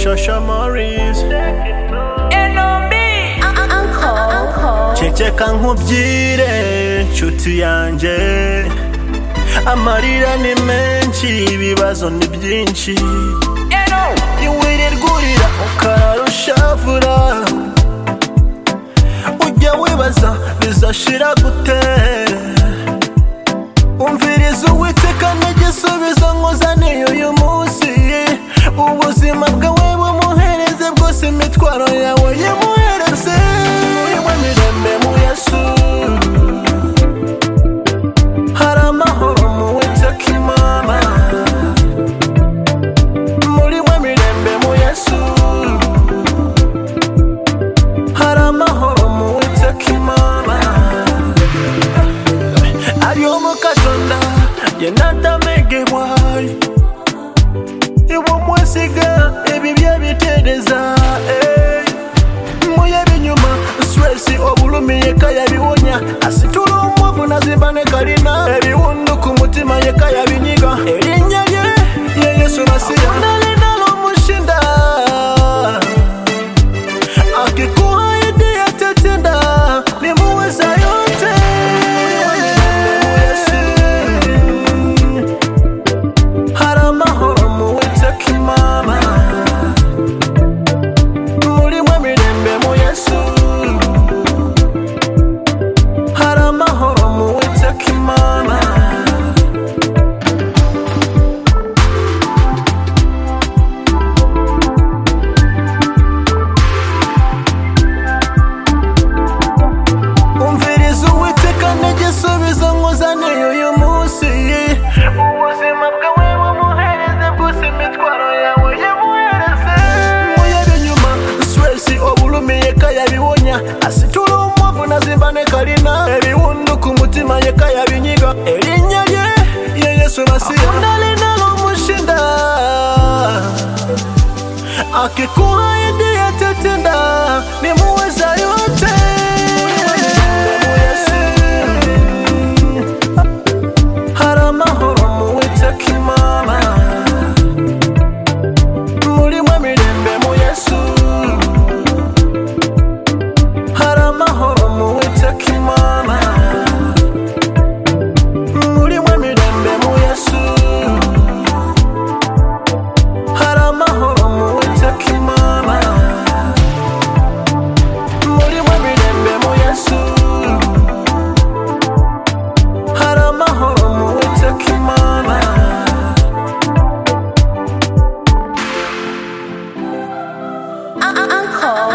Joshua Morris ceceka nkubwire nshuti yanjye amarira ni menshi ibibazo ni byinshi ntiwirirwa urira ukarara ushavura ujya wibaza bizashira gute umviriza uwiteka n'igisubizo nkuzaniye uyu munsi ubuzima bwawe bumuhereze bwose imitwaro yawe yimuhereze muyimwe mirembe mu yesu hari amahoro mu witeka imana muri mwe mirembe mu yesu hari amahoro mu witeka imana ariho mu katonda ye natamegebwayi ibumusiga ebi byabitereza eh. muye binyuma stresi obulumiye kayabiwonya asitula omwavu nazimbane kalina ebiwundu ku mutima ye kayabinyiga erinnya lye ye yesu masiya nalinalomushinda akikuhaidi yatetenda nimuweza yote Yesu. hari amahoro mu witeka imana muri mwe mirembe mu yesu hari amahoro mu witeka imana umviriza uwiteka n'igisubizo nkuzaniye uyu munsi ubuzima bwawe bumuhereze bwose imitwaro yawe yamuhereze muyebe inyuma stresi obulumiye kayabiwonya asitula umwavu nazimbane kalina ebiwundu ku mutima ye kayabinyiga erinnya lye ye yesu masiya akunda linalomushinda akikuha idii yatetenda nimuweza yote hari amahoro mu witeka imana muri mwe mirembe mu yesu hari amahoro mu witeka imana muri mwe mirembe mu yesu hari amahoro mu witeka imana muri mwe mirembe mu yesu hari amahoro mu witeka imana Uncle.